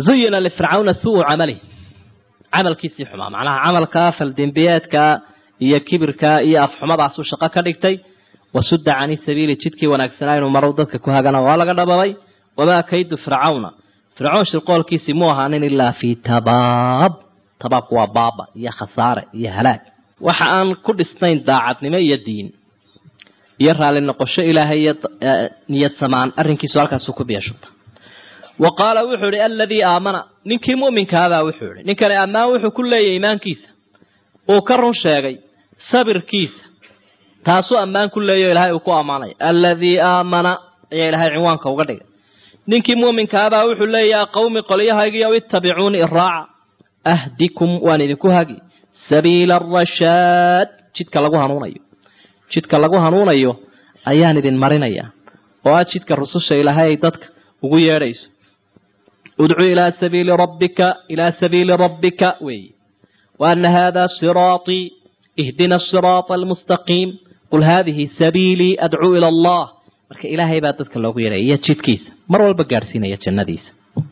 zuyina lifircawna suu camali camalkiisii xumaa macnaha camalka faldembiyeedka iyo kibirka iyo afxumadaasuu shaqo ka dhigtay wasudda cani sabiili jidkii wanaagsanaa inuu marow dadka ku hagana waa laga dhababay wamaa kaydu fircawna fircoon shirqoolkiisii mu ahaanin ilaa fii tabaab tabaabku waa baaba iyo khasaare iyo halaag waxa aan ku dhisnayn daacadnimo iyo diin iyo raalli noqosho ilaahay iyo niyad samaan arrinkiisu halkaasuu ku biyashubta wa qaala wuxuu ihi aladii aamana ninkii mu'minkaabaa wuxuu ihi ninkani ammaan wuxuu ku leeyahy iimaankiisa uu ka run sheegay sabirkiisa taasuu ammaan ku leeyaho ilahay uu ku ammaanaya aladii aamana ayaa ilaahay cinwaanka uga dhigay ninkii mu'minkaabaa wuxuu leeyaha qawmi qolyahaygiiyow ittabicuuni iraaca ahdikum waan idinku hagi sabiila arashaad jidka lagu hanuunayo jidka lagu hanuunayo ayaan idin marinaya oo ah jidka rususha ilaahay ay dadka ugu yeedhayso udcuu ilaa sabiili rabbika ilaa sabiili rabbika weeye wa ana hada siraaطii ihdina asiraata almustaqiim qul haadihi sabiilii adcuu ila allah marka ilaahay baa dadka loogu yeedhaya iyo jidkiisa mar walba gaadhsiinaya jannadiisa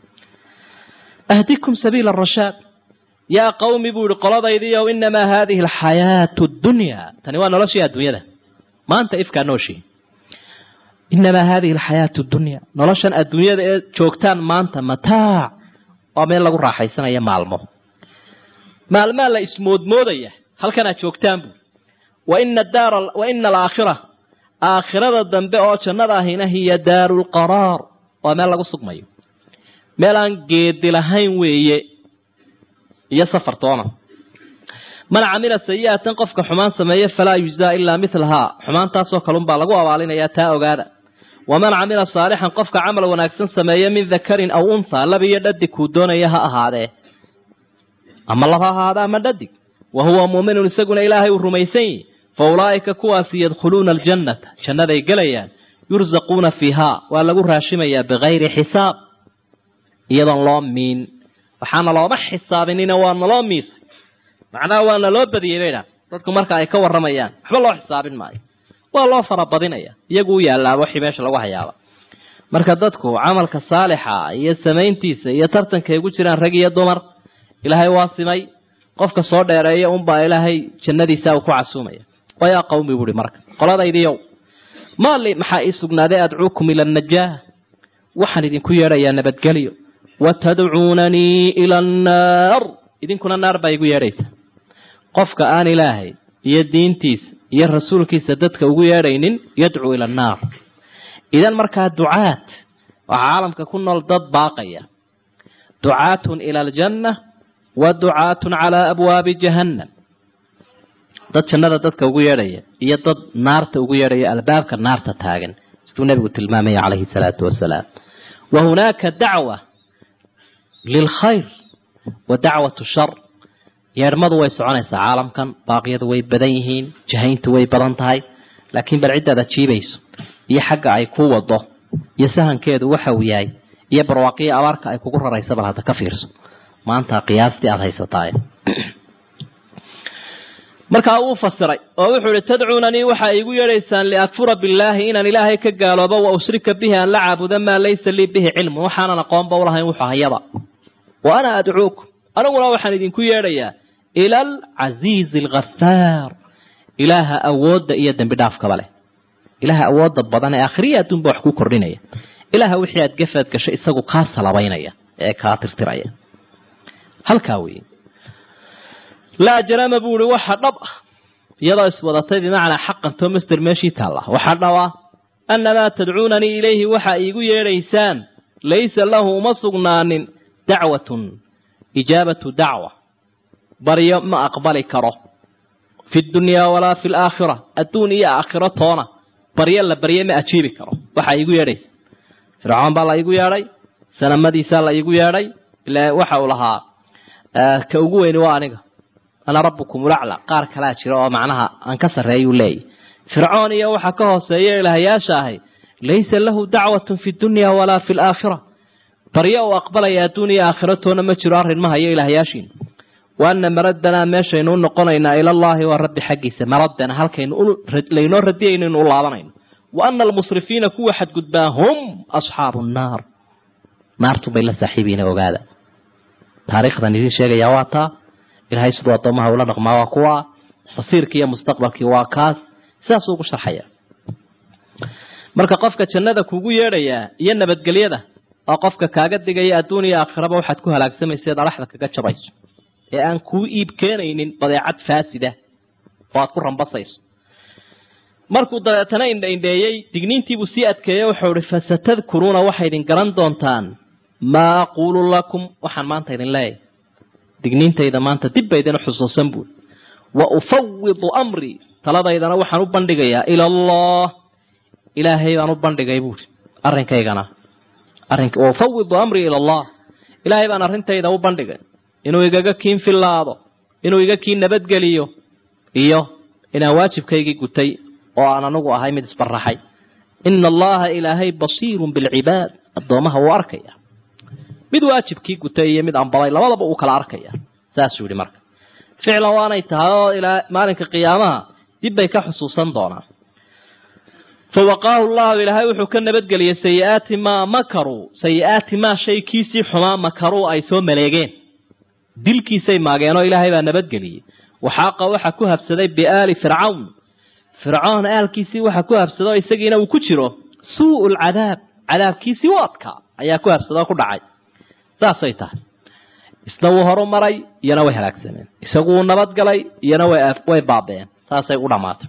ahdikum sabiila arashaad yaa qawmi buu ihi qoladaydiiow inamaa haadihi alxayaatu ddunyaa tani waa noloshii adduunyada maanta ifkaa nooshii inamaa haadihi alxayaatu dunya noloshan adduunyada ee joogtaan maanta mataac waa meel lagu raaxaysanaya maalmo maalmaa la ismoodmoodaya halkanaad joogtaan buu waina daara wa ina alaakhira aakhirada dambe oo jannada ahina hiya daaru lqaraar waa meel lagu sugmayo meel aan geedi lahayn weeye iyo safar toona man camila sayi'atan qofka xumaan sameeye falaa yujzaa ilaa milahaa xumaantaasoo kalunbaa lagu abaalinayaa taa ogaada waman camila saalixan qofka camal wanaagsan sameeye min dakarin aw unthaa lab iyo dhadig kuu doonaya ha ahaadee ama lab ha ahaada ama dhadig wa huwa muuminun isaguna ilaahay uu rumaysan yihi fa ulaa'ika kuwaasi yadkhuluuna aljannata jannaday gelayaan yursaquuna fiihaa waa lagu raashimayaa bikayri xisaab iyadoon loo miin waxaana looma xisaabinina waa naloo miisay macnaha waa naloo badiyey baydha dadku marka ay ka warramayaan waxba loo xisaabin maayo waa loo farabadinaya iyagu u yaallaa wixii meesha lagu hayaaba marka dadku camalka saalixa iyo samayntiisa iyo tartankay ugu jiraan rag iyo dumar ilaahay waa simay qofka soo dheereeya unbaa ilaahay jannadiisa uu ku casuumaya wayaa qawmi buuhi marka qoladaydiiyow maali maxaa ii sugnaaday adcuukum ila annajaah waxaan idinku yeedhayaa nabadgelyo watadcuunanii ila annaar idinkuna naar baa igu yeedhaysa qofka aan ilaahay iyo diintiisa iyo rasuulkiisa dadka ugu yeedhaynin yadcuu ila annaar idan markaa ducaat waxaa caalamka ku nool dad baaqaya ducaatun ila aljanna wa ducaatun calaa abwaabi jahannam dad jannada dadka ugu yeedhaya iyo dad naarta ugu yeedhaya albaabka naarta taagan siduu nebigu tilmaamaya calayhi salaatu wasalaam wa hunaaka dacwa lilkhayr wa dacwatu shar yeedhmadu way soconaysaa caalamkan baaqyadu way badan yihiin jahayntu way badan tahay laakiin bal ciddaad ajiibayso iyo xagga ay ku wado iyo sahankeedu waxa uu yahay iyo barwaaqiyo abaarka ay kugu raraysa bal hadda ka fiirso maanta qiyaastii aada haysataaye markaa uu fasiray oo wuxuu ihi tadcuunanii waxaa iigu yeedhaysaan liakfura billaahi inaan ilaahay ka gaaloobo wa ushrika bihi aan la caabudo maa laysa lii bihi cilmu waxaanan aqoonba ulahayn wuxuu hayaba wa ana adcuukum aniguna waxaan idinku yeedhayaa ila alcasiizi alghafaar ilaaha awoodda iyo dembi dhaafkaba leh ilaaha awoodda badan ee akhriya adduunba wax ku kordhinaya ilaaha wixii aad gafaad gasho isagu kaa salabaynaya ee kaa tirtiraya halkaa weeye laa jarama buu ihi waxa dhab ah iyadoo iswadatay bimacnaa xaqan too masder meeshii taalla waxa dhab ah annamaa tadcuunanii ilayhi waxa iigu yeedhaysaan laysa lahu uma sugnaanin dacwatun ijaabatu dacwa baryo ma aqbali karo fi dunyaa walaa fi laakhira adduun iyo aakhiro toona baryo la barye ma ajiibi karo waxaa iigu yeedhaysa fircoon baa la iigu yeedhay sanamadiisaa la iigu yeedhay ila waxa uu lahaa ka ugu weyni waa aniga ana rabbukum ulacla qaar kalaa jira oo macnaha aan ka sarreeyuu leeyahy fircoon iyo waxa ka hooseeya ilahayaasha ahay laysa lahu dacwatun fi dunya walaa fi laakhira baryo uu aqbalaya adduun iyo aakhiro toona ma jiro arrin ma hayo ilahayaashiin wa ana maraddanaa meeshaynu u noqonaynaa ilallaahi waa rabbi xaggiisa maraddana halkaynu laynoo radiyayno inu u laabanayno wa ana almusrifiina kuwa xadgudbaa hum asxaabu nnaar naartu bay la saaxiibiina ogaada taariikhdan idiin sheegaya waa taa ilaahay siduu addoomaha ula dhaqmaa waa kuwa fasiirkii iyo mustaqbalkii waa kaas sidaasuu ugu sharxaya marka qofka jannada kugu yeedhayaa iyo nabadgelyada oo qofka kaaga digaya adduun iyo aakhiraba waxaad ku halaagsamayseed adhaxda kaga jabayso ee aan kuu iib keenaynin badeecad faasida oo aad ku rambasayso markuu dabeetana indhaindheeyey digniintiibuu sii adkeeyey wuxuu ihi fasatadkuruuna waxay idin garan doontaan maa aquulu lakum waxaan maanta idin leeyahay digniintayda maanta dib ba idin xusuusan buuri wa ufawidu amrii taladaydana waxaan u bandhigayaa ila allah ilaahay baan u bandhigay buuri arrinkaygana arink wa ufawidu amrii ila allah ilaahay baan arrintayda u bandhigay inuu igaga kiin fillaado inuu iga kiin nabadgeliyo iyo inaan waajibkaygii gutay oo aan anagu ahay mid isbaraxay ina allaha ilaahay basiirun bilcibaad addoomaha wuu arkaya mid waajibkii gutay iyo mid anbaday labadaba uu kala arkaya saasuu yihi marka ficlan waanay tahay oo ilaa maalinka qiyaamaha dib bay ka xusuusan doonaan fawaqaahu llahu ilaahay wuxuu ka nabadgeliyey sayiaati maa makaruu sayi-aati maa shay kiisii xumaa makaruu ay soo maleegeen dilkiisay maageenoo ilaahay baa nabadgeliyey waxaaqa waxa ku habsaday biaali fircawn fircoon aalkiisii waxa ku habsado isagiina uu ku jiro suu lcadaab cadaabkiisii u adkaa ayaa ku habsadoo ku dhacay saasay tahay isna wuu horu maray iyana way halaagsameen isagu wuu nabadgalay iyana way baabeen saasay u dhammaatay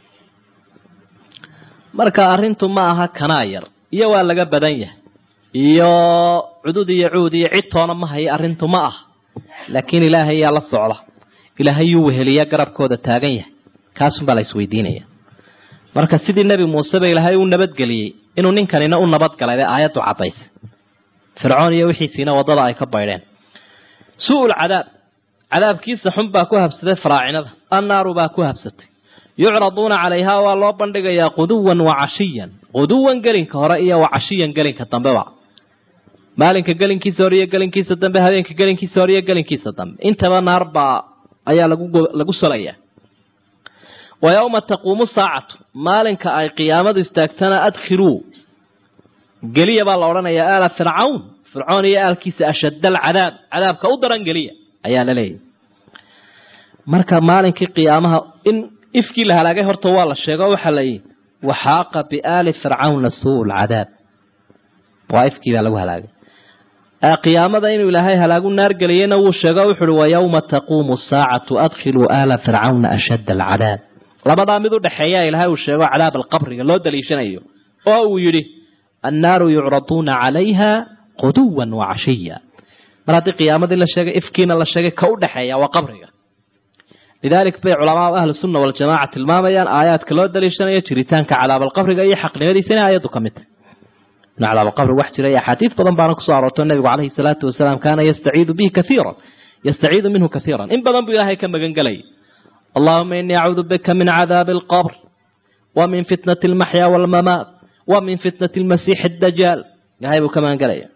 marka arrintu ma aha kanaa yar iyo waa laga badan yahay iyo cudud iyo cuud iyo cid toona ma hayo arrintu ma ah laakiin ilaahay yaa la socda ilaahay yuu weheliya garabkooda taagan yahay kaasunbaa la isweydiinaya marka sidii nebi muuse ba ilaahay u nabadgeliyey inuu ninkanina u nabadgalay bay aayaddu caddaysay fircoon iyo wixiisiina waddada ay ka baydheen su-ul cadaab cadaabkiisa xun baa ku habsaday faraacinada annaaru baa ku habsatay yucraduuna calayhaa waa loo bandhigayaa quduwan wa cashiyan quduwan gelinka hore iyo wa cashiyan gelinka dambeba maalinka gelinkiisa hore iyo gelinkiisa dambe habeenka gelinkiisa hore iyo gelinkiisa dambe intaba naar baa ayaa lagu lagu solayaa wa yowma taquumu saacatu maalinka ay qiyaamadu istaagtana adkhiluu geliya baa la odhanayaa aala fircawn fircoon iyo aalkiisa ashadda alcadaab cadaabka u daran geliya ayaa la leeyahy marka maalinkii qiyaamaha in ifkii la halaagay horta waa la sheego waxaa la yidhi waxaaqa biaali fircawna suu lcadaab waa ifkii baa lagu halaagay qiyaamada inuu ilaahay halaagu naar geliyeyna wuu sheego wuxu uhi wa yowma taquumu saacatu adkhiluu aala fircawna ashadda alcadaab labadaa mid u dhexeeya ilaahay uu sheego cadaab alqabriga loo daliishanayo oo uu yidhi annaaru yucraduuna calayha quduwan wa cashiya mar haddii qiyaamadii la sheegay ifkiina la sheegay ka u dhexeeya waa qabriga lidalik bay culamaau ahlu sunna waljamaca tilmaamayaan aayaadka loo daliishanayo jiritaanka cadaabalqabriga iyo xaqnimadiisa inay aayaddu ka mid tahy in cadaabalqabrig wax jira iyo axaadiis badan baana kusoo aroorto nabigu calayhi salaatu wasalaam kaana yastaciidu bihi kaiiran yastaciidu minhu kaiiran in badan buu ilaahay ka magan gelayay allahuma inii acuudu bika min cadaabi alqabr wa min fitnati almaxya waalmamaat wa min fitnati almasiixi addajaal ilahay buu ka magan gelaya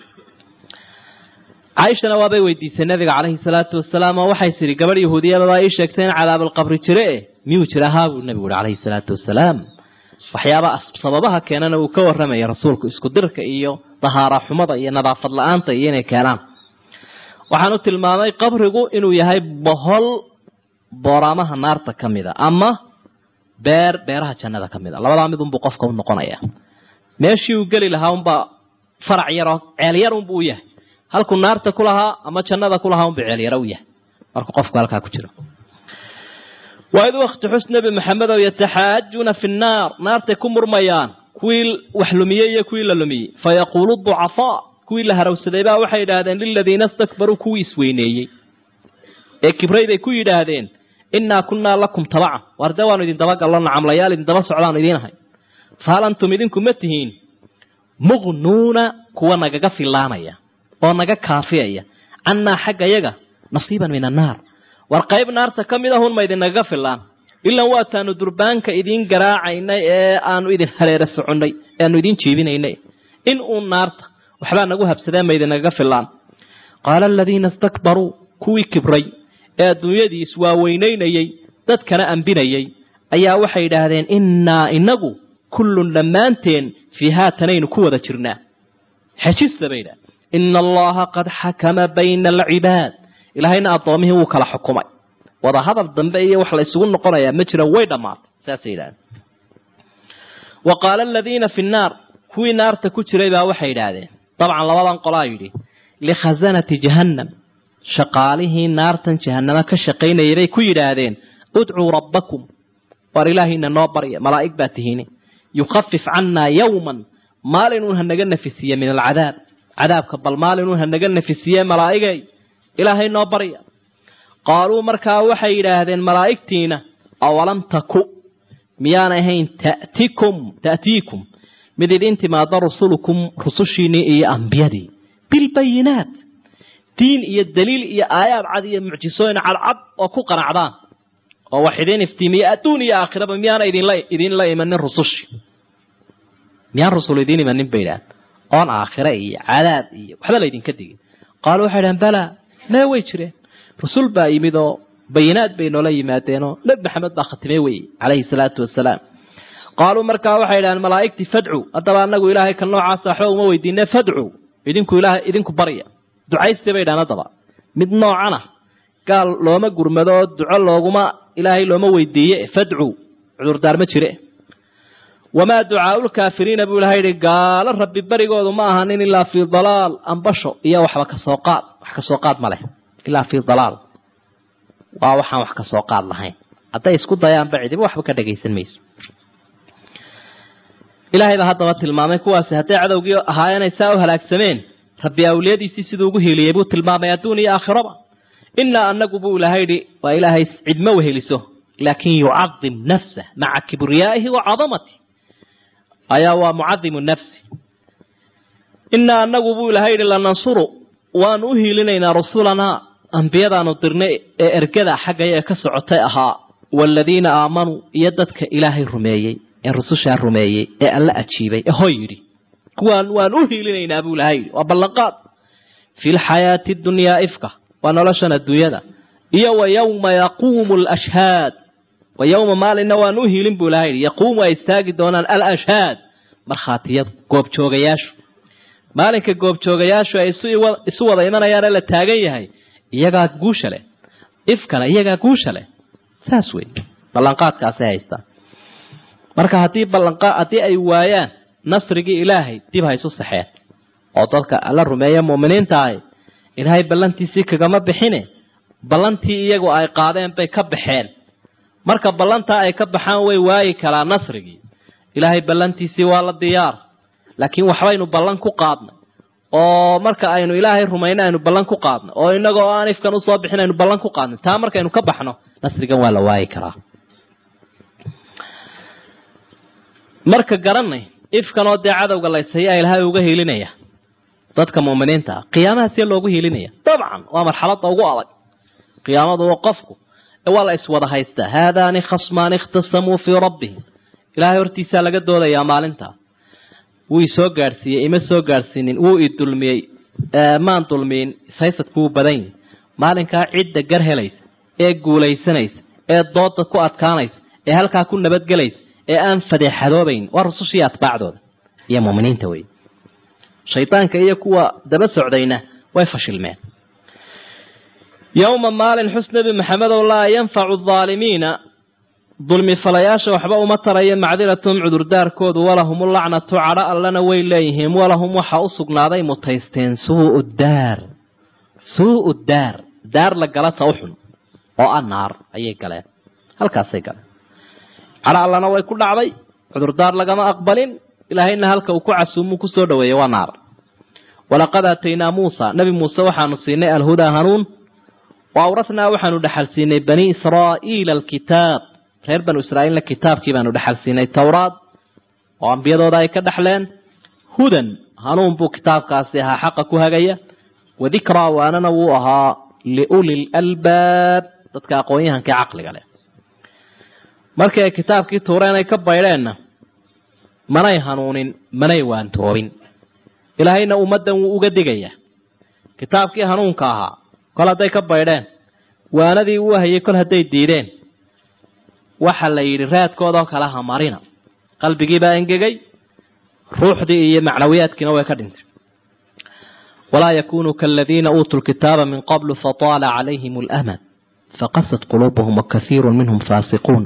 caaishana waabay weydiisay nabiga calayhi salaatu wasalaam oo waxay tidhi gabadh yahuudiyababaa ii sheegtay in cadaabalqabri jire e miyuu jira haa buu nabigu uhi calayhi salaatu wasalaam waxyaaba sababaha keenana uu ka warramaya rasuulku isku dirka iyo dahaara xumada iyo nadaafad la-aanta iyo inay keenaan waxaan u tilmaamay qabrigu inuu yahay bohol booraamaha naarta ka mida ama beer beeraha jannada ka mid a labadaa mid unbuu qofka u noqonaya meeshii uu geli lahaa unbaa farac yaroo ceel yar unbuu u yahay halkuu naarta ku lahaa ama jannada ku lahaa unbuu ceel yaro u yahay markuu qofku halkaa ku jiro waid wakti xus nebi maxamedow yataxaajuuna fi nnaar naartay ku murmayaan kuwii wax lumiyey iyo kuwii la lumiyey fayaquulu ducafaa kuwii la harawsaday baa waxay yidhaahdeen liladiina istakbaruu kuwii isweyneeyey ee kibray bay ku yidhaahdeen innaa kunnaa lakum tabacan waar dee waanu idin dabagallo nacamlayaal idin daba socdaanu idiin ahay fahal antum idinku ma tihiin muqnuuna kuwa nagaga fillaanaya oo naga kaafiyaya cannaa xagga yaga nasiiban min annaar war qayb naarta ka mid ahun ma idinagaga fillaan ilan waataanu durbaanka idiin garaacaynay ee aanu idin hareere soconnay ee aanu idiin jiibinaynay in uun naarta waxbaa nagu habsadeen ma idinagaga fillaan qaala aladiina istakbaruu kuwii kibray ee adduunyadii iswaaweynaynayey dadkana ambinayey ayaa waxay yidhaahdeen innaa inagu kullun dhammaanteen fii haatanaynu ku wada jirnaa xejista bay idhaha ina allaha qad xakama bayna alcibaad ilaahayna addoomihii wuu kala xukumay wada hadal dambe iyo wax la isugu noqonayaa ma jira way dhammaatay saasay yidhahdeen wa qaala aladiina fi nnaar kuwii naarta ku jiray baa waxay yidhaahdeen dabcan labadan qolaa yidhi likhasanati jahannam shaqaalihii naartan jahanamo ka shaqaynayay bay ku yidhaahdeen udcuu rabbakum waar ilaahiina noo barya malaa'ig baa tihiine yukhafif cannaa yowman maalinun hanaga nafisiye min alcadaab cadaabka bal maalinun hanaga nafisiye malaa'igay ilaahay noo barya qaaluu markaa waxay yidhaahdeen malaa'igtiina awalam taku miyaanay ahayn tatikum ta'tiikum mid idin timaada rusulukum rusushiinnii iyo ambiyadii bilbayinaat diin iyo daliil iyo aayaad cad iyo mucjisooyin cadcad oo ku qanacdaan oo wax idiin iftiimiya adduun iyo aakhiraba miyaana idinla idinla imanin rusushi miyaan rusul idiin imanin bay idhahan oon aakhire iyo cadaab iyo waxba laydinka digin qaalu waxay idhahan balaa mee way jireen rusul baa yimid oo bayinaad bay noola yimaadeenoo nebi maxamed baa khatimey weye calayhi salaatu wasalaam qaaluu markaa waxay idhahaan malaa'igtii fadcu haddaba anagu ilaahay ka noocaasa waxba uma weydiine fadcu idinku ilaah idinku barya ducaystay bay idhahan haddaba mid noocana gaal looma gurmado oo duco looguma ilaahay looma weydiiye fadcu cudurdaar ma jire wamaa ducaaulkaafiriina buu ilahay yihi gaalo rabbi barigoodu ma ahanin ilaa fii dalaal ambasho iyo waxba kasoo qaad wax kasoo qaad ma leh ilaa fii dalaal waa waxaan wax kasoo qaad lahayn hadday isku dayaanba cidiba waxba ka dhagaysan mayso ilaahay baa haddaba tilmaamay kuwaasi hadday cadowgii ahaayeenay saa u halaagsameen rabbi awliyadiisii siduu ugu hiiliyey buu tilmaamay adduun iyo aakhiraba inaa anagu buu ilahay yidhi waa ilaahay cidma weheliso laakin yucadim nafsah maca kibriyaa'ihi wa cadamati ayaa waa mucadimu nafsi inaa anagu buu ilahay yidhi lanansuru waanu u hiilinaynaa rusulanaa ambiyadaanu dirnay ee ergada xaggaya ee ka socotay ahaa waaladiina aamanuu iyo dadka ilaahay rumeeyey ee rusushaa rumeeyey ee alla ajiibay ee hoy yidhi kuwaan waan u hiilinaynaa buu ilahay yidhi waa ballanqaad fi lxayaati dunyaa ifka waa noloshan adduunyada iyo wa yowma yaquumu lashhaad wa yowma maalinna waan u hiilin buu ilahay yidhi yaquumu ay istaagi doonaan alashhaad markhaatiyadu goobjoogayaashu maalinka goobjoogayaashu ay isu wada imanayaane la taagan yahay iyagaa guusha leh ifkana iyagaa guusha leh saas wey ballanqaadkaasay haystaan marka haddii ballanqaa haddii ay waayaan nasrigii ilaahay dib ha isu saxeen oo dadka alla rumeeya mu'miniinta ahi ilaahay ballantiisii kagama bixine ballantii iyagu ay qaadeen bay ka baxeen marka ballantaa ay ka baxaan way waayi karaa nasrigii ilaahay ballantiisii waa la diyaar laakiin waxbaynu ballan ku qaadnay oo marka aynu ilaahay rumayno aynu ballan ku qaadno oo inagoo aan ifkan usoo bixin aynu ballan ku qaadnay taa markaynu ka baxno nasrigan waa la waayi karaa marka garanay ifkanoo dee cadowga laysayaa ilaahay uga hiilinaya dadka mu'miniinta ah qiyaamaha see loogu hiilinaya dabcan waa marxaladda ugu adag qiyaamadu waa qofku waa la iswada haystaa haadaani khasmaani ikhtasamuu fii rabbihim ilaahay hortiisaa laga doodayaa maalintaa wuu isoo gaadhsiiyey ima soo gaadhsiinin wuu i dulmiyey maan dulmiyin ishaysadku wuu badan yahi maalinkaa cidda gar helaysa ee guulaysanaysa ee dooda ku adkaanaysa ee halkaa ku nabadgelaysa ee aan fadeexadoobayn waa rusushii atbaacdooda iyo muminiinta wey shaydaanka iyo kuwa daba socdayna way fashilmeen yowma maalin xus nebi maxamedow laa yanfacu aalimiina dulmi falayaasha waxba uma taraya macdiratum cudurdaarkoodu walahum lacnatu cadho allana way leeyihiin walahum waxa u sugnaaday mutaysteen suu daar suu daar daar la gala ta uxun oo a naar ayay galeen halkaasay galeen cadho allana way ku dhacday cudurdaar lagama aqbalin ilaahayna halka uu ku casuumuu kusoo dhaweeyey waa naar walaqad aataynaa muusa nebi muuse waxaanu siinay alhudaa hanuun wa awrathnaa waxaanu dhexal siinay bani israa'iila alkitaab reer banu israa'iilna kitaabkii baanu dhexal siinay towraad oo ambiyadooda ay ka dhexleen hudan hanuun buu kitaabkaasi ahaa xaqa ku hagaya wadikraa waanana wuu ahaa liuli lalbaab dadka aqoon-yahanka ee caqliga leh markii ay kitaabkii tuureen ay ka baydheenna manay hanuunin manay waantoobin ilaahayna ummaddan wuu uga digayaa kitaabkii hanuunka ahaa kol hadday ka baydheen waanadii uu hayay kol hadday diideen waxa la yidhi raadkoodao kale ha marina qalbigiibaa engegay ruuxdii iyo macnawiyaadkiina way ka dhintay walaa yakunuu kaladiina uutuu lkitaaba min qablu fataala calayhim اlamad faqasat quluubuhum wakaiiru minhum faasiquun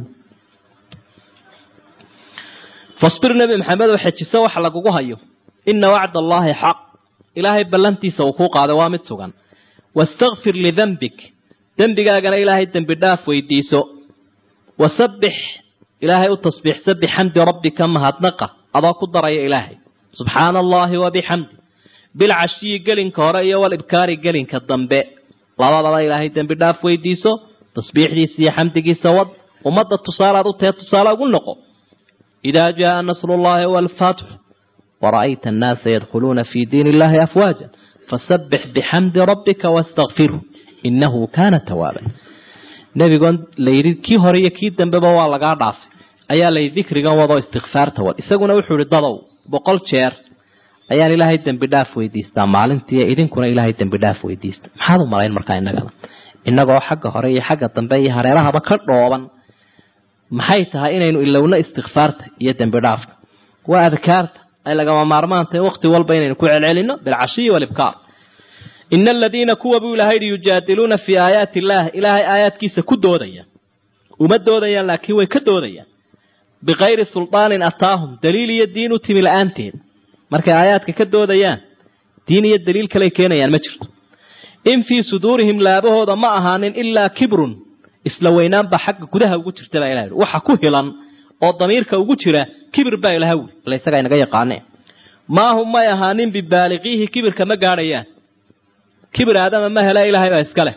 fasbir nebi maxamed oo xejiso waxa lagugu hayo ina wacd allaahi xaq ilaahay ballantiisa uu kuu qaaday waa mid sugan wastakfir lidanbik dembigaagana ilaahay dembi dhaaf weydiiso wasabbix ilaahay u tasbiixsa bixamdi rabbika mahadnaqa adoo ku daraya ilaahay subxaana allaahi wabixamdi bilcashiyi gelinka hore iyo walibkaari gelinka dambe labadaba ilaahay dembi dhaaf weydiiso tasbiixdiisa iyo xamdigiisa wad ummadda tusaalaad u tahe tusaale ugu noqo idaa jaaa nasru llahi walfatxu wara'ayta annaasa yadkhuluuna fii diin illahi afwaaja fasabbix bixamdi rabbika wastakfirhu inahu kaana tawaaban nebigoon layidhi kii hore iyo kii dambeba waa lagaa dhaafay ayaa lay dikrigan wadoo istikfaarta wad isaguna wuxuu ihi dadow boqol jeer ayaan ilaahay dembi dhaaf weydiistaa maalintii idinkuna ilaahay dembi dhaaf weydiista maxaad u malayn markaa innagana innagoo xagga hore iyo xagga dambe iyo hareerahaba ka dhooban maxay tahay inaynu ilowno istikfaarta iyo dembi dhaafka waa adkaarta ay lagama maarmaan tahay waqti walba inaynu ku celcelino bilcashiyi walibkaar ina aladiina kuwa buu ilahay yihi yujaadiluuna fii aayaati illaah ilaahay aayaadkiisa ku doodaya uma doodayaan laakiin way ka doodayaan bikayri sulطaanin ataahum daliil iyo diin u timi la-aanteed markay aayaadka ka doodayaan diin iyo daliil kaley keenayaan ma jirto in fii suduurihim laabahooda ma ahaanin ilaa kibrun isla weynaanba xagga gudaha ugu jirta baa ilaha waxa ku hilan oo damiirka ugu jira kibir baa ilaha wi ila isagaa inaga yaqaane maahum may ahaanin bibaaliqiihi kibirka ma gaadhayaan kibir aadama ma hela ilaahay baa iska leh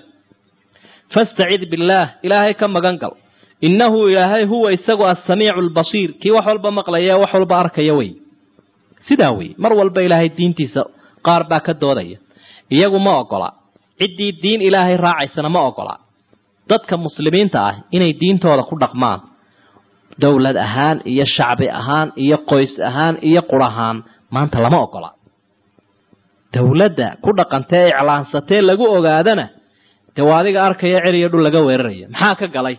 fastacid billaah ilaahay ka magan gal innahu ilaahay huwa isagu assamiicu albasiir kii wax walba maqlaya wax walba arkaya wey sidaa wey mar walba ilaahay diintiisa qaar baa ka doodaya iyagu ma ogola ciddii diin ilaahay raacaysana ma ogola dadka muslimiinta ah inay diintooda ku dhaqmaan dowlad ahaan iyo shacbi ahaan iyo qoys ahaan iyo qur ahaan maanta lama ogola dowladda ku dhaqantee iclaansatee lagu ogaadana dee waa adiga arkaya ceriyo dhul laga weeraraya maxaa ka galay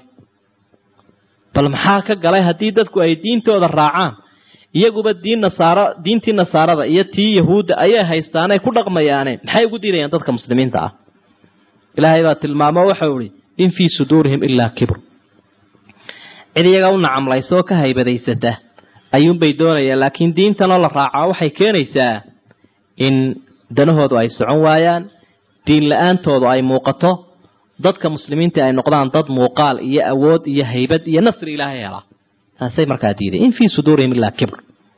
bal maxaa ka galay haddii dadku ay diintooda raacaan iyaguba diin nasaaro diintii nasaarada iyo tii yahuudda ayay haystaanay ku dhaqmayaane maxay ugu diidayaan dadka muslimiinta ah ilaahay baa tilmaamo waxau ihi in fii suduurihim ilaa kibr cid iyaga u nacamlaysa oo ka haybadaysata ayuunbay doonayaan laakiin diintanoo la raacaa waxay keenaysaa in danahoodu ay socon waayaan diin la-aantoodu ay muuqato dadka muslimiinta ay noqdaan dad muuqaal iyo awood iyo haybad iyo nasri ilaahay helaa taasay markaa diiday in fii suduurihim ilaa kibr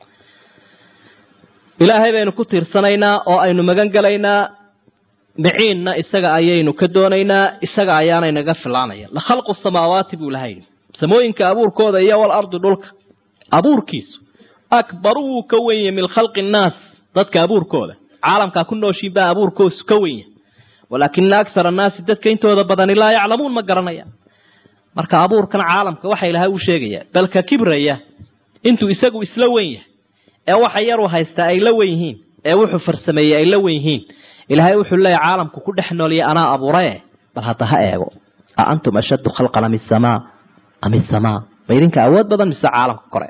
ilaahay baynu ku tiirsanaynaa oo aynu magan gelaynaa miciinna isaga ayaynu ka doonaynaa isaga ayaanay naga filaanaya la khalqu samaawaati buu ilahay yidhi samooyinka abuurkooda iyo wal ardi dhulka abuurkiisu akbaru wuu ka wenya min khalqi nnaas dadka abuurkooda caalamkaa ku nooshiin baa abuurkoosu ka wenya walaakina aksar annaasi dadka intooda badani laa yaclamuun ma garanayaan marka abuurkan caalamka waxa ilahay uu sheegaya balka kibraya intuu isagu isla wen yahay ee waxa yaru haystaa ay la wen yihiin ee wuxuu farsameeyey ay la wen yihiin ilaahay wuxuu leeyahy caalamku ku dhex noolya anaa abuurae bal hadda ha eego a antum ashaddu khalqan am isamaa am isamaa ma idinka awood badan mise caalamka kore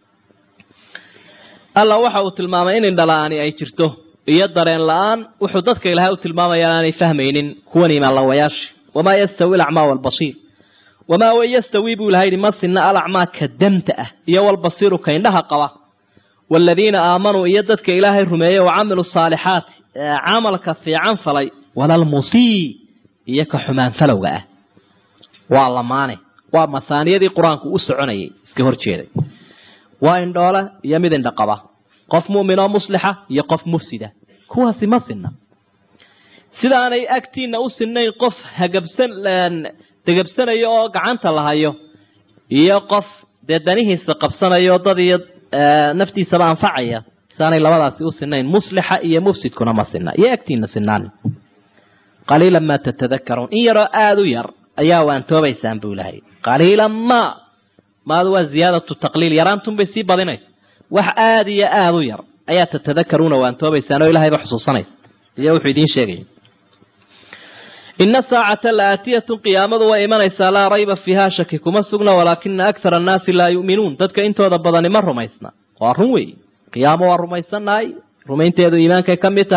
alla waxa uu tilmaamay in indhala-aani ay jirto iyo dareen la-aan wuxuu dadka ilaahay u tilmaamaya aanay fahmaynin kuwan imaanlawayaasha wamaa yastawi alacmaa waalbasiir wamaa way yastawi buu ilahay yihi ma sinna alacmaa ka damta ah iyo walbasiiru ka indhaha qaba waaladiina aamanuu iyo dadka ilaahay rumeeyey wa camilu saalixaati ee camalka fiican falay walalmusii iyo ka xumaan falowga ah waa lamaane waa masaaniyadii qur-aanku u soconayay iska hor jeeday waa indhoole iyo mid indha qaba qof mu'minoo muslixa iyo qof mufsida kuwaasi ma sinna sidaanay agtiina u sinnayn qof hagabsan degabsanaya oo gacanta la hayo iyo qof dee danihiisa qabsanayo dad iyo naftiisaba anfacaya sidaanay labadaasi u sinayn muslixa iyo mufsidkuna ma sinna iyo agtiina sinaan qaliilan maa tatadakaruun in yaroo aada u yar ayaa waantoobaysaan buu ilahay qaliilan ma maadu waa ziyaadatu taqliil yaraantunbay sii badinaysa wax aada iyo aada u yar ayaa tatadakaruuna waantoobaysaan oo ilahayba xusuusanaysa iyo wuxuu idiin sheegaya ina saacata la aatiyatun qiyaamadu way imanaysaa laa rayba fiiha shaki kuma sugna walaakina akhara annaasi laa yu'minuun dadka intooda badani ma rumaysna waa run weeye qiyaamo waa rumaysannahay rumaynteedu iimaankay ka mid tahay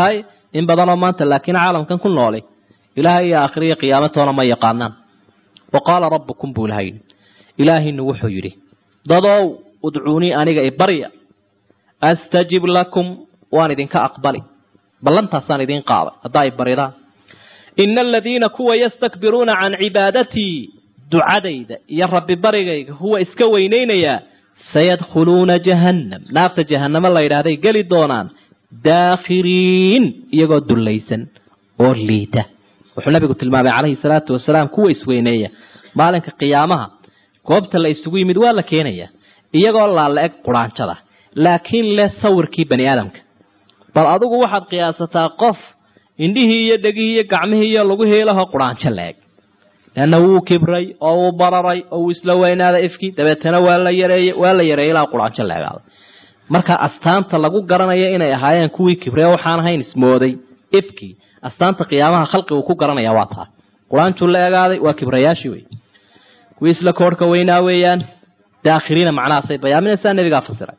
in badanoo maanta laakiin caalamkan ku nooli ilaahay iyo aakhiriya qiyaamatoona ma yaqaanaan wa qaala rabbukum buu ilaha yidhi ilaahinu wuxuu yidhi dadow udcuunii aniga ibarya astajib lakum waan idinka aqbali ballantaasaan idiin qaaday haddaa i baridaan ina aladiina kuwa yastakbiruuna can cibaadatii ducadayda iyo rabbi barigayga huwa iska weynaynayaa sayadkhuluuna jahannam naarta jahannamo la yidhaahday geli doonaan daakhiriin iyagoo dullaysan oo liita wuxuu nabigu tilmaamay calayhi salaatu wasalaam kuwa isweyneeya maalinka qiyaamaha goobta la isugu yimid waa la keenayaa iyagoo laala eg quraanjada laakiin leh sawirkii bani aadamka bal adigu waxaad qiyaasataa qof indhihii iyo dhegihii iyo gacmihii iyo lagu heelaho quraanjo la eg leanna wuu kibray oo wuu bararay oo wuu isla weynaaday ifkii dabeetana waa la yareeyey waa la yareeyey ilaa quraanjo la egaaday marka astaanta lagu garanayo inay ahaayeen kuwii kibrey waxaan ahayn ismooday ifkii astaanta qiyaamaha khalqigu ku garanaya waa taa quraanjuu la egaaday waa kibrayaashii wey kuwii isla koorhka weynaa weeyaan daakhiriina macnahaasay bayaaminaysaa nebigaa fasiray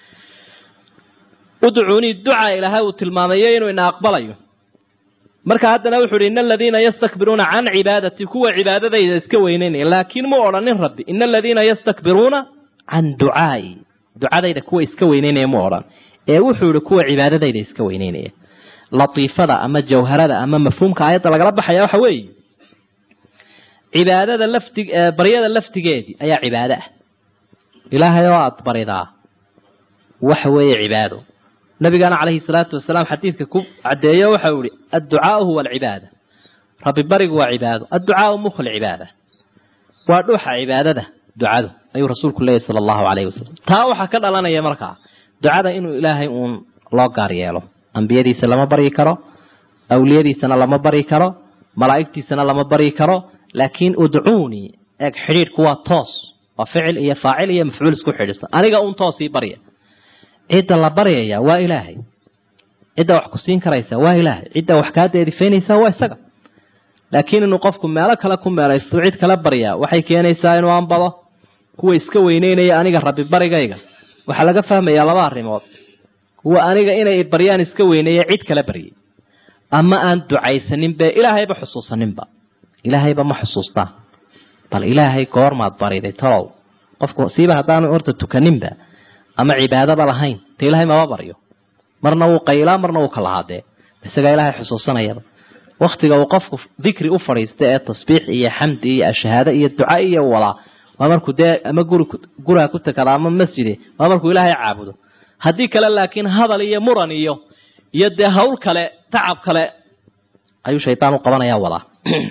udcuunii ducaa ilaahay uu tilmaamayo inuu ina aqbalayo marka haddana wuxu uhi ina aladiina yastakbiruuna can cibaadati kuwa cibaadadayda iska weyneynaya laakiin mu odhanin rabbi ina aladiina yastakbiruuna can ducaai ducadayda kuwa iska weyneynaya mu odhan ee wuxuu ihi kuwa cibaadadayda iska weyneynaya latiifada ama jawharada ama mafhuumka aayadda lagala baxaya waxa weeye cibaadada lafti baryada laftigeedii ayaa cibaado ah ilaahay oo aada baridaa waxa weeye cibaado nabigana calayhi salaatu wasalaam xadiidka ku caddeeyo waxau ihi adducaau huwa alcibaada rabbi barigu waa cibaado adducaau mukhu lcibaada waa dhuuxa cibaadada ducadu ayuu rasuulku leeyahy sala allahu calayhi wasalam taa waxaa ka dhalanaya markaa ducada inuu ilaahay uun loo gaar yeelo ambiyadiisa lama baryi karo awliyadiisana lama baryi karo malaa'igtiisana lama baryi karo laakiin udcuunii eeg xidhiidhku waa toos waa ficil iyo faacil iyo mafcuul isku xidhisan aniga uun toosii barya cidda la baryaya waa ilaahay cidda wax ku siin karaysa waa ilaahay cidda wax kaa deedifaynaysa waa isaga laakiin inuu qofku meelo kale ku meelaysto cid kala baryaa waxay keenaysaa inuu anbado kuwa iska weyneynaya aniga rabbi barigayga waxaa laga fahmayaa laba arrimood kuwa aniga inay baryaan iska weyneeya cid kala baryay ama aan ducaysaninbe ilaahayba xusuusaninba ilaahayba ma xusuustaa bal ilaahay goormaad bariday talow qofku siiba haddaanu horta tukaninba ama cibaadaba lahayn de ilaahay maba baryo marna wuu qaylaa marna wuu kalahaadee isagaa ilaahay xusuusanayaba waktiga uu qofku dikri u fadhiista ee tasbiix iyo xamdi iyo ashahaado iyo duca iyo wadaa waa markuu dee ama guri guriga ku takada ama masjide waa markuu ilaahay caabudo haddii kale laakiin hadal iyo muran iyo iyo dee hawl kale tacab kale ayuu shaydaan u qabanaya wadaa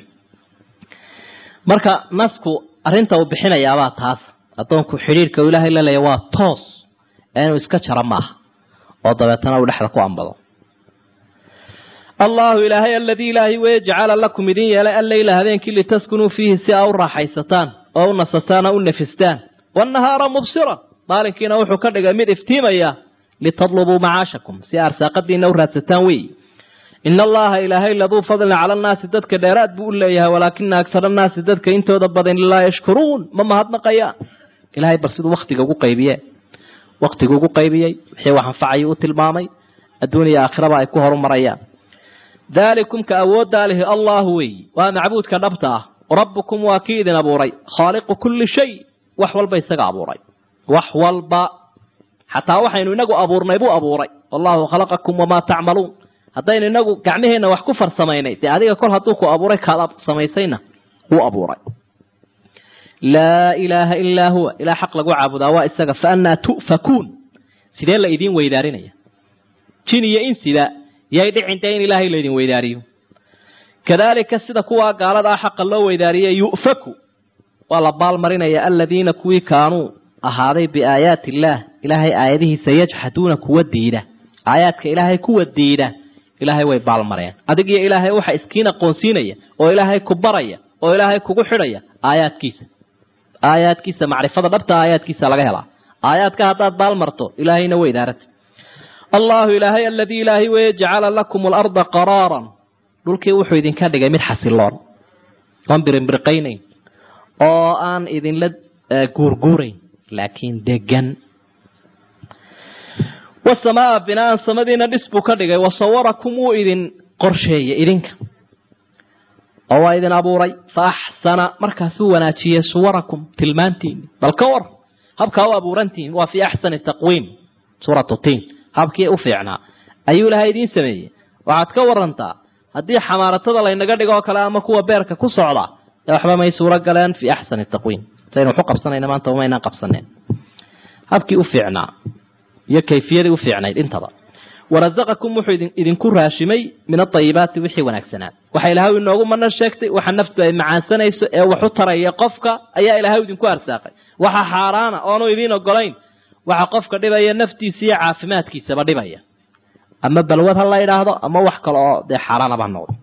marka nasku arrinta uu bixinayaabaa taas addoonku xidhiirka uu ilaahay la leeya waa toos ee inuu iska jaro maaha oo dabeetana uu dhexda ku ambado allahu ilaahay aladii ilaahay weye jacala lakum idin yeelay alleyla habeenkii litaskunuu fiihi si aa u raaxaysataan oo u nasataan oo u nafistaan waannahaara mubsiran maalinkiina wuxuu ka dhigay mid iftiimaya litadlubuu macaashakum si arsaaqadiina u raadsataan weeyi ina allaha ilaahay laduu fadlin cala annaasi dadka dheeraad buu u leeyahay walaakina agsar annaasi dadka intooda badan laa yashkuruun ma mahadnaqayaan ilahay bal siduu waktiga ugu qaybiye waktigu ugu qaybiyey wixii wax anfacayuu u tilmaamay adduuniya aakhiraba ay ku horumarayaan daalikum ka awooddaa lihi allahu weeyi waa macbuudka dhabta ah rabbukum waa kii idin abuuray khaaliqu kulli shay wax walba isaga abuuray wax walba xataa waxaynu inagu abuurnay buu abuuray wallahu khalaqakum wamaa tacmaluun haddaynu inagu gacmaheenna wax ku farsamaynay dee adiga kol hadduu ku abuuray kaad samaysayna wuu abuuray laa ilaaha ilaa huwa ilaa xaq lagu caabudaa waa isaga fa annaa tu'fakuun sidee la idiin weydaarinaya jin iyo insiba yay dhicin dee in ilaahay laydin weydaariyo kadaalika sida kuwaa gaalada ah xaqa loo weydaariyey yu'faku waa la baalmarinaya aladiina kuwii kaanuu ahaaday biaayaati illaah ilaahay aayadihiisa yajxaduuna kuwa diida aayaadka ilaahay kuwa diida ilaahay way baalmareen adig iyo ilaahay waxa iskiin aqoonsiinaya oo ilaahay ku baraya oo ilaahay kugu xidhaya aayaadkiisa aayaadkiisa macrifada dhabta aayaadkiisa laga helaa aayaadka haddaad baalmarto ilaahayna way idaarata allahu ilaahay aladii ilaahay weye jacala lakum alarda qaraaran dhulkii wuxuu idinka dhigay mid xasiloon oon birinbirqaynayn oo aan idinla guurguurayn laakiin degan wasamaaa binaan samadiina dhis buu ka dhigay wasawarakum wuu idin qorsheeyey idinka oo waa idin abuuray fa axsana markaasuu wanaajiyey suwarakum tilmaantiini bal ka war habkaa u abuurantihiin waa fii axsani taqwiim suuratu tiin habkii u fiicnaa ayuu ilahay idiin sameeyey waxaad ka warantaa haddii xamaaratada laynaga dhigo oo kale ama kuwa beerka ku socda ee waxba may suuro galeen fii axsani taqwiim saynu waxu qabsanayna maanta umaynaan qabsaneen habkii u fiicnaa iyo kayfiyadii u fiicnayd intaba warazaqakum wuxuu idinku raashimay min aayibaati wixii wanaagsanaa waxa ilahay inoogu mana sheegtay waxa naftu ay macaansanayso ee waxu taraya qofka ayaa ilahay idinku arsaaqay waxa xaaraana oonu idiin ogolayn waxa qofka dhibaya naftiisa iyo caafimaadkiisaba dhibaya ama balwad ha la idhaahdo ama wax kale oo dee xaaraanaba ha noqdo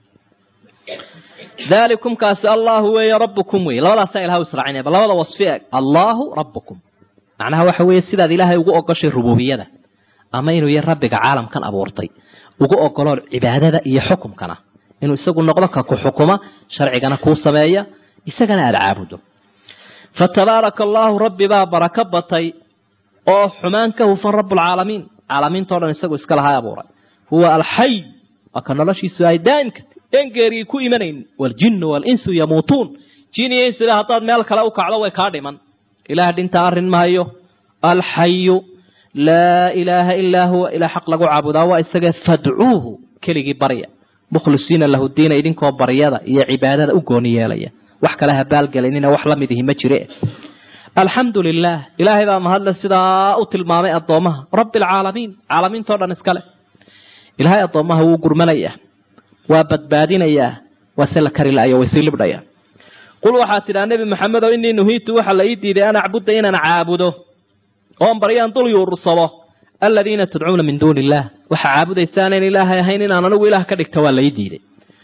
dalikum kaasi allahu weeye rabbukum wey labadaasaa ilahay israacinaya bal labada wasfi eg allahu rabbukum macnaha waxa weeye sidaad ilaahay ugu ogoshay rububiyada ama inuu yahay rabbiga caalamkan abuurtay ugu ogolo cibaadada iyo xukumkana inuu isagu noqdo ka ku xukuma sharcigana kuu sameeya isagana aada caabudo fa tabaaraka allaahu rabbi baa barako batay oo xumaan ka hufan rabbulcaalamiin caalamiintao dhan isagu iska lahaa abuuray huwa alxay waa ka noloshiisu ay daa'imka en geerigii ku imanayn waljinnu waalinsu yamuutuun jin iyo insida haddaad meel kale u kacdo way kaa dhiman ilaah dhinta arrin maayo alxayu laa ilaaha ilaa huwa ilaa xaq lagu caabudaa waa isaga fadcuuhu keligii barya mukhlisiina lahu diina idinkoo baryada iyo cibaadada u gooni yeelaya wax kale habaalgelinina wax la mid ihi ma jire alxamdu lilah ilaahay baa mahadle sidaa u tilmaamay addoomaha rabbi alcaalamiin caalamiintao dhan iskale ilaahay addoomaha wuu gurmanayaa waa badbaadinayaa waa se la kari la-ayo way sii libdhayaan qul waxaad tidhaha nebi maxamedow inii nuhiitu waxaa la ii diiday an acbuda inaan caabudo oon baryaan dul yuursado aladiina tadcuuna min duuni illaah waxaa caabudaysaanan ilaahay ahayn inaan anigu ilaah ka dhigta waa la ii diiday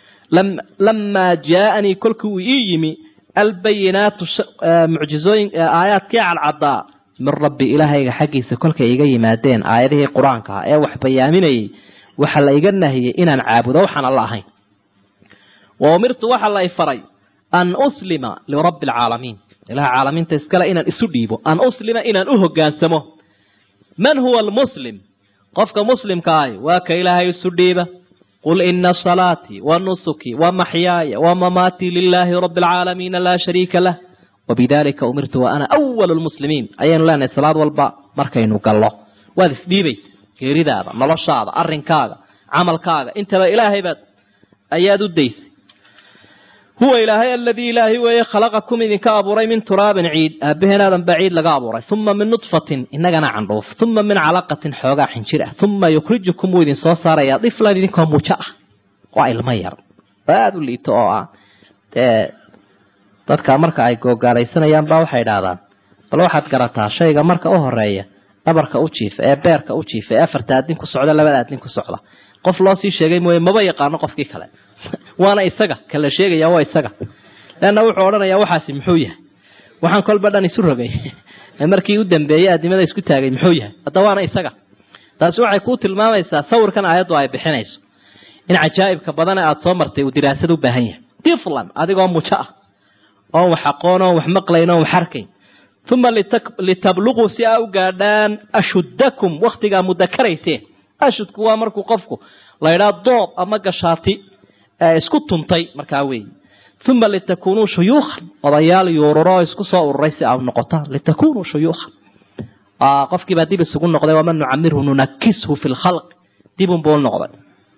lamaa jaaanii kolkii uu ii yimi albayinaatu mucjizooyin aayaadkii cadcaddaa min rabbi ilaahayga xaggiisa kolkay iga yimaadeen aayadihii qur-aanka ah ee wax bayaaminayay waxaa la iga nahiyey inaan caabudo waxaan alla ahayn wa umirtu waxaa la faray an uslima lirabbi alcaalamiin ilaha caalamiinta iskale inaan isu dhiibo an uslima inaan u hogaansamo man huwa almuslim qofka muslimka ahi waa ka ilaahay isu dhiiba qul ina salaatii wa nusukii wa maxyaaya wa mamaatii lilaahi rabbi alcaalamiina laa shariika lah wabidalika umirtu wa ana awalu lmuslimiin ayaynu leenahay salaad walba markaynu gallo waad isdhiibaysa geeridaada noloshaada arrinkaaga camalkaaga intaba ilaahay baad ayaad u daysay huwa ilaahay aladii ilaahay weeye khalaqakum idinka abuuray min turaabin ciid aabaheen aadan baa ciid laga abuuray uma min nudfatin inagana candhuuf uma min calaqatin xoogaa xinjir ah uma yukhrijukum wuu idin soo saarayaa diflan idinkoo mujo ah waa ilmo yar oo aada u liito oo ah dee dadka marka ay googaalaysanayaan baa waxay idhaahdaan bal waxaad garataa shayga marka u horeeya dhabarka u jiifa ee beerka u jiifa ee afarta aadin ku socda labada aadin ku socda qof loo sii sheegay mooye maba yaqaano qofkii kale waana isaga kala sheegaya waa isaga leanna wuxuu odhanayaa waxaasi muxuu yahay waxaan kolba dhan isu rogay markii u dambeeyey aadimada isku taagay muxuu yahay hadda waana isaga taasi waxay kuu tilmaamaysaa sawirkan aayaddu ay bixinayso in cajaa'ibka badane aada soo martay uu diraasad u baahan yahay tiflan adigoo mujo ah oon wax aqoon oon wax maqlayn oon wax arkayn uma litabluquu si aa u gaadhaan ashuddakum wakhtigaa mudakarayseen ashudku waa markuu qofku laydhaa doob ama gashaati isku tuntay markaa weeyi uma litakunuu shuyuukhan odayaal yuururo oo isku soo ururay si aa noqotaan litakunuu shuyuukhan qofkiibaa dib isugu noqday waman nucamirhu nunakishu fi lkhalq dibunbuu noqday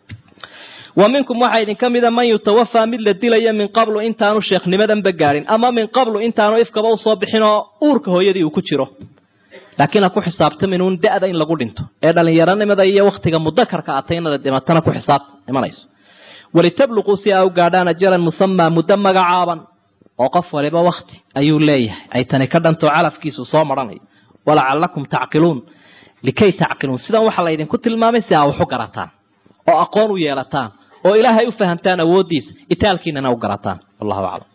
wa minkum waxaa idinka mida man yutawafaa mid la dilaya min qablu intaanu sheekhnimadanba gaadhin ama min qablu intaanu ifkaba usoo bixin oo uurka hooyadii uu ku jiro laakiin ha ku xisaabtamin uun da-da in lagu dhinto ee dhalinyaronimada iyo wakhtiga mudakarka atay inada dhimatana ku xisaab imanayso walitabluquu si aa u gaadhaan ajalan musamaa muddo magacaaban oo qof waliba wakti ayuu leeyahay ay tani ka dhantoo calafkiisu soo maranayo walacalakum tacqiluun likay tacqiluun sidan waxaa laydinku tilmaamay si aa wax u garataan oo aqoon u yeelataan oo ilaahay u fahamtaan awooddiisa itaalkiinana u garataan wallahu aclam